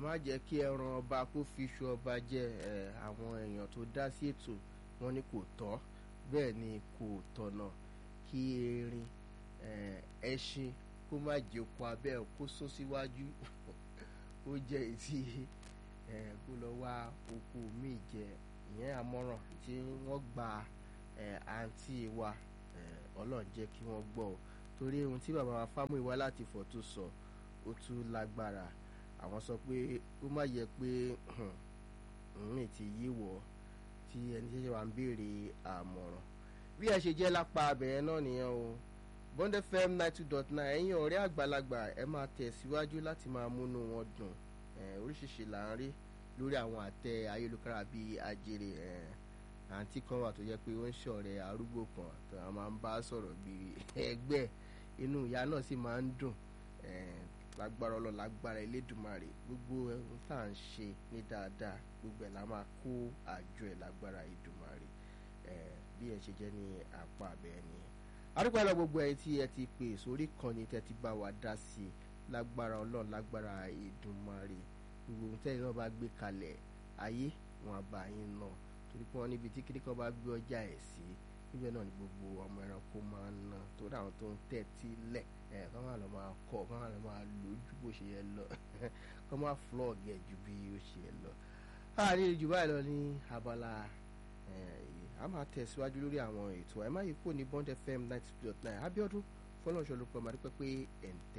má jẹ́ kí ẹran ọba kó fi iṣu ọba jẹ ẹ àwọn èèyàn tó dá sí ètò wọn ni kò tọ́ bẹ́ẹ̀ ni kò tọ̀nà kí erin ẹṣin kó má jẹ oko abẹ́ kó sún síwájú ó jẹ́ ètí kó lọ wá oko míì jẹ ìyẹn àmọ̀ràn tí wọ́n gba àǹtí wa ọlọ́run jẹ́ kí wọ́n gbọ́ ọ torí ohun tí bàbá wa Fámúyìwá láti fọ̀ tó sọ ó tún lágbára àwọn sọ pé ó má yẹ pé òun ti yí wọ̀ tí ẹni ṣẹ̀ṣẹ̀ wà ń béèrè àmọ̀ràn bí ẹ ṣe jẹ́ lápá abẹ̀yẹn náà nìyẹn o Bond FM ninety two dot nine ẹ̀yin ọ̀rẹ́ àgbàlagbà ẹ máa tẹ̀síwájú láti máa múnú wọn dùn oríṣiríṣi là ń rí lórí àwọn àtẹ ayélujára bíi ajere àǹtí kan wà tó jẹ́ pé ó ń ṣọ̀rẹ́ arúgbó kan tó a máa ń bá sọ̀rọ̀ bíi ẹgbẹ́ inú ìyá náà sì máa ń dùn lágbára ọlọ́ lágbára Elédùmarè gbogbo ohun tá à ń ṣe ní dáadáa gbogbo ẹ̀ la máa kó àjọ ẹ̀ lágbára Èdùmarè bí ẹ ṣe jẹ́ ní apá abẹ́ ni àdúgbò lọ gbogbo ẹ̀ tí ẹ ti pè sórí kan ní tẹ́ ti bá wa dá sí i lágbára ọlọ́run lágbára Èdùmarè gbogbo ohun tẹ́yìn náà bá gbé kalẹ̀ ayé wọn àbá yín náà torí pé wọ́n níbi tí kíríkan bá gbé ọjà ẹ̀ sí níbẹ̀ náà ni gbogbo ọmọ ẹranko máa ń ná torí àwọn tó ń tẹ́tí lẹ̀ ẹ̀ kọ́ máa lọ máa kọ́ kọ́ máa lọ máa lò ju bó ṣe yẹ lọ kọ́ máa flog ẹ̀ ju bí ó ṣe yẹ lọ. láàrin ìjù báyìí lọ ní abala a máa tẹ̀síwájú lórí àwọn ètò ẹ̀ má yí kúrò ní Bond FM ninety two dot nine Abíọ́dún fọlọ́nṣọ́ ló pọ̀ máa dúpẹ́ pé ẹ̀ ń tẹ́